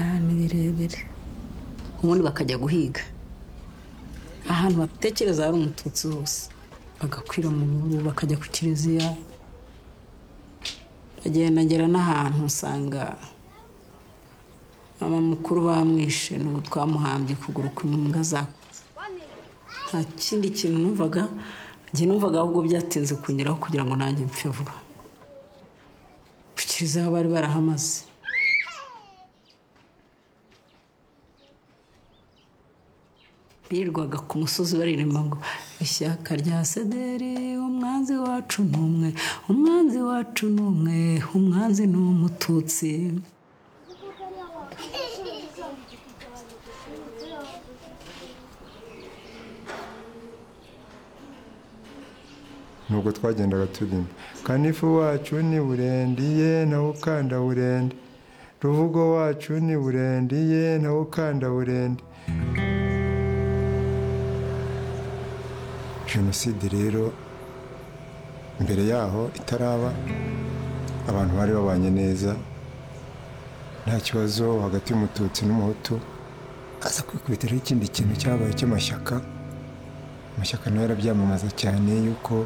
ahantu birebire ubundi bakajya guhiga ahantu batekereza hari umututsi hose bagakwira mu bihuru bakajya ku kiliziya bagendagera n'ahantu usanga mama mukuru bamwishe n'ubu twamuhambye ukuguru kumwe imbwa zakutse nta kindi kintu numvaga njye numvaga ahubwo byatinze kunyuraho kugira ngo nanjye mpfe vuba ku kiliziya bari barahamaze birirwaga ku musozi baririmba ngo ishyaka rya sederi umwanzi wacu ni umwe umwanzi wacu ni umwe umwanzi ni umututsi nubwo twagendaga tubyina kanifu wacu ni burendiye nawe ukanda burende ruvugo wacu ni burendiye nawe ukanda burende jenoside rero mbere yaho itaraba abantu bari babanye neza nta kibazo hagati y'umututsi n'umuhutu aza kwikubitiraho ikindi kintu cyabaye cy'amashyaka amashyaka nayo arabyamamaza cyane yuko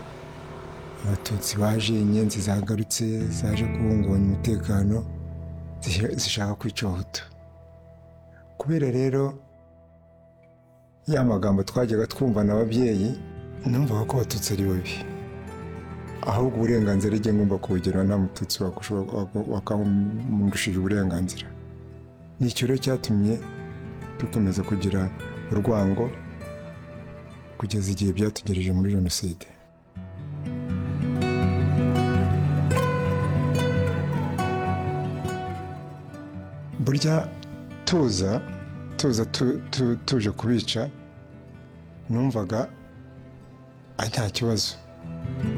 abatutsi baje inyenzi zagarutse zaje kubungabanya umutekano zihe- zishaka kwica abahutu kubera rero ya magambo twajyaga twumva na ababyeyi numvaga ko abatutsi ari babi ahubwo uburenganzira ijya ngomba kubugira nta mututsi wakushobora- wak- wakamundishije uburenganzira ni icyo rero cyatumye dukomeza kugira urwango kugeza igihe byatugereje muri jenoside burya tuza tuza tu- tu- tuje kubica numvaga ari nta kibazo